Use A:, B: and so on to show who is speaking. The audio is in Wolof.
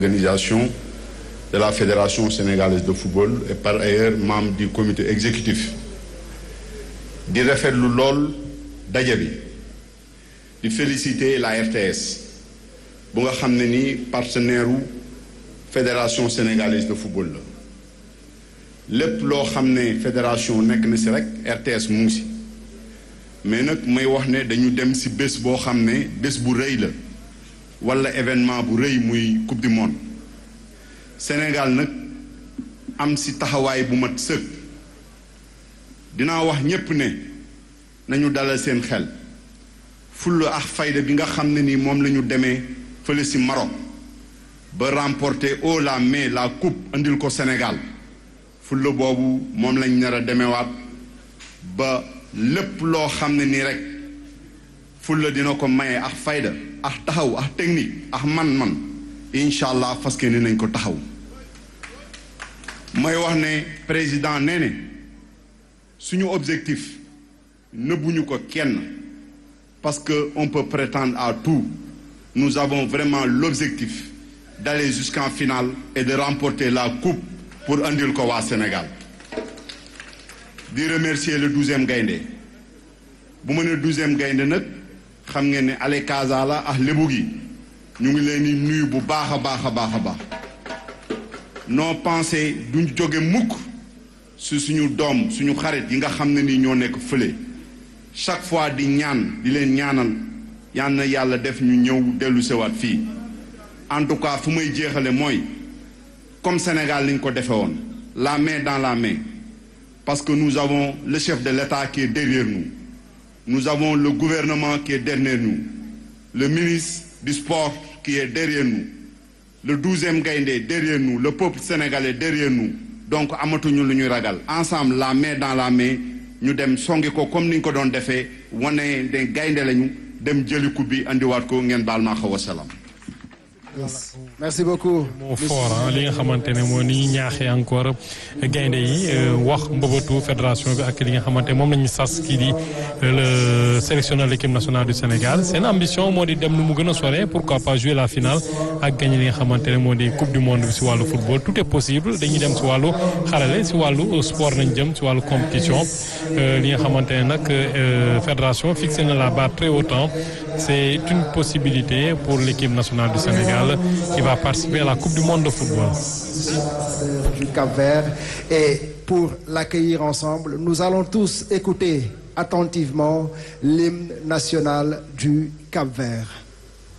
A: organisation de la Fédération sénégalaise de football et par ailleurs membre du comité exécutif di rafetlu lool daje bi di féliciter la RTS bu nga xam ne ni partenaire u Fédération sénégalaise de football la lépp loo xam ne fédération nekk na si rek RTS mu ngi si mais nag may wax ne dañu dem si bés boo xam ne bés bu rëy la wala événement bu rëy muy coupe du monde Sénégal nag am si taxawaay bu mat sëkk dinaa wax ñépp ne nañu dalal seen xel fulla ak fayda bi nga xam ne ni moom la ñu demee fële si Maroc ba remporter haut la main la coupe andil ko Sénégal fulla boobu moom lañ nar a demewaat ba lépp loo xam ne nii rek fulla dina ko maye ak fayda ak taxaw ak technique ak man-man incha allah fas ni nañ ko taxaw may wax ne président nee ne suñu objectif nëbbuñu ko kenn parce que on peut prétendre à tout nous avons vraiment l'objectif d'aller jusqu'en finale et de remporter la coupe pour andil ko waa Sénégal di remercier le douzième gaynde bu ma ne douzième gaynde nag xam ngeen ne ale Casa la ak lébu gi ñu ngi leen di nuyu bu baax a baax a baax a baax noo pensé duñ jóge mukk su suñu doom suñu xarit yi nga xam ne ni ñoo nekk fële chaque fois di ñaan di leen ñaanal yal na yàlla def ñu ñëw dellu sewaat fii en tout cas fu may jeexale mooy comme Sénégal liñ ko defe woon la main dans la main parce que nous avons le chef de l'État qui est derrière nous nous avons le gouvernement qui est derrière nous le ministre du sport qui est derrière nous le douzième gaynde derrière nous le peuple sénégalais derrière nous donc amatuñu lu ñuy ragal ensemble la main dans la main ñu dem songi ko comme ni ñu ko doon defee wane de gaynde lañu dem jëli coupe bi andiwaat ko ngeen baal maa xaw a salaam.
B: merci beaucoup.
C: moo fort li nga xamante ne moo ni ñaaxee encore gaynde yi wax mbëbëtu fédération bi ak li nga xamante moom la ñu sas kii di le sélectionneur de l'équipe nationale du Sénégal seen ambition moo di dem nu mu gën a sore pourquoi pas jouer la finale ak gagner li nga xamante ne moo di coupe du monde bi si wàllu football tout est possible dañuy dem si wàllu xarale si wàllu sport nañ jëm si wàllu compétition li nga xamante ne nag fédération fixé na la barre très haut c'est une possibilité pour l'équipe nationale du Sénégal qui va participer à la Coupe du monde de football.
B: Du Cap-Vert et pour l'accueillir ensemble, nous allons tous écouter attentivement l'hymne national du Cap-Vert.